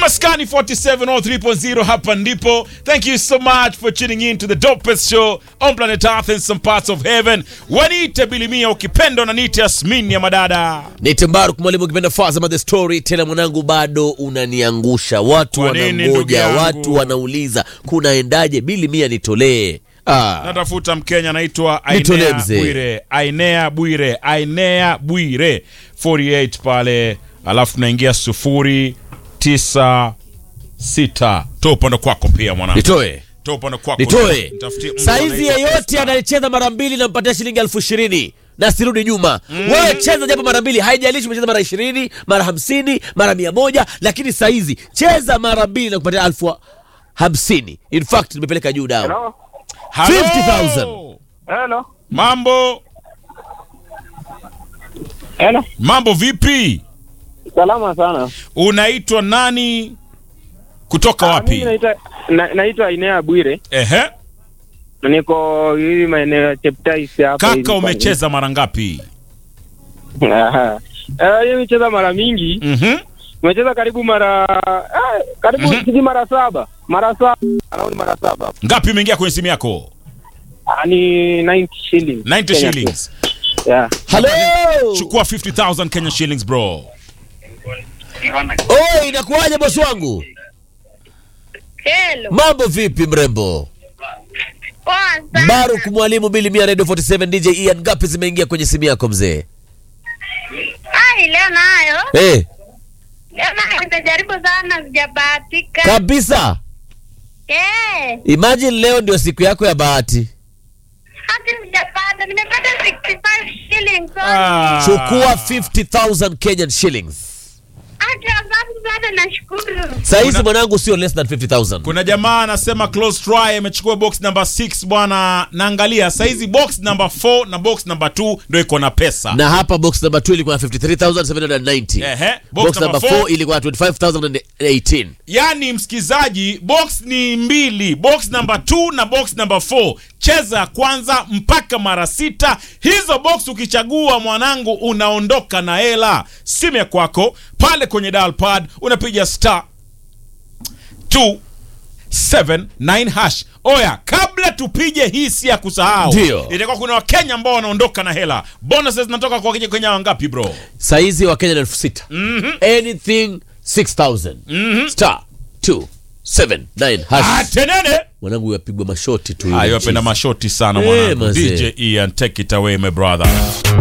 maskani 47 or 3.0 hapa ndipo thank you so much for tuning in to the dopest show on planet earth and some parts of heaven waniite bilimia ukipenda unaniite yasmin ya madada Nite Mbaruk mwalimu ukipenda Fazama the story tena mwanangu bado unaniangusha. Watu Kwa nini, ndugu wanangoja, yangu? watu wanauliza kunaendaje bili mia nitolee. Ah. natafuta mkenya anaitwa Nitolee ainea mzee. bwire ainea bwire ainea bwire 48 pale alafu tunaingia sufuri tisa sita toa upande kwako pia mwanangu Nitoe. toa upande kwako Nitoe. Nitafutie mtu Saizi anaitwa yeyote Esther. anayecheza mara mbili nampatia shilingi elfu ishirini na sirudi nyuma. Wewe cheza japo mara mbili, haijalishi umecheza mara ishirini, mara hamsini, mara mia moja, lakini saizi cheza mara mbili na kupatia elfu hamsini. In fact nimepeleka juu down. Hello? Hello? 50,000. Hello? mambo Hello? mambo vipi Salama sana. unaitwa nani kutoka Ah, wapi mimi naitwa na, naitwa Inea Bwire. ehe Na Niko hivi maeneo ya Cheptais hapa. hivi kaka kwa- umecheza mara ngapi Aha. Eh, hiyo nimecheza mara mingi. Mhm. Nimecheza karibu mara eh, karibu Mhm. sijui mara saba. Mara saba. Around mara saba. ngapi umeingia kwenye simu yako Ah, ni 90 shillings. 90 Kenya shillings Yeah. Hello. chukua 50000 kenya shillings bro Oi, inakuwaje bosi wangu? Hello. Mambo vipi mrembo? Poa sana. Baruk mwalimu Bili Mia Radio 47 DJ Ian ngapi zimeingia kwenye simu yako mzee? Ai, leo nayo. Eh, Leo nayo nitajaribu sana sijabahatika. kabisa. Eh, Imagine leo ndio siku yako ya bahati. hata sijapata. Nimepata 65 shillings. Ah. Chukua 50000 Kenyan shillings. Hata sababu sana nashukuru. Saizi Kuna- mwanangu sio less than 50000. kuna jamaa anasema close try amechukua box number 6 bwana naangalia saizi box number 4 na box number 2 ndio iko na pesa Na hapa box number 2 ilikuwa na 53790. Ehe, box Box number number four 4 ilikuwa na 25018. yaani msikizaji box ni mbili box number 2 na box number 4 cheza ya kwanza mpaka mara sita hizo box ukichagua mwanangu unaondoka na hela simu ya kwako pale kwenye dial pad unapiga star 279 hash oya kabla tupige hii si ya kusahau Ndio. itakuwa kuna wakenya ambao wanaondoka na hela bonuses zinatoka kwa wakenya kenya wangapi bro Saizi wa Kenya ni 6000. Anything 6000. Star 279 hash. atenene Mwanangu yapigwa mashoti tu. yule hayo apenda chief. mashoti sana Eh, mwanangu mazee. dj ian take it away my brother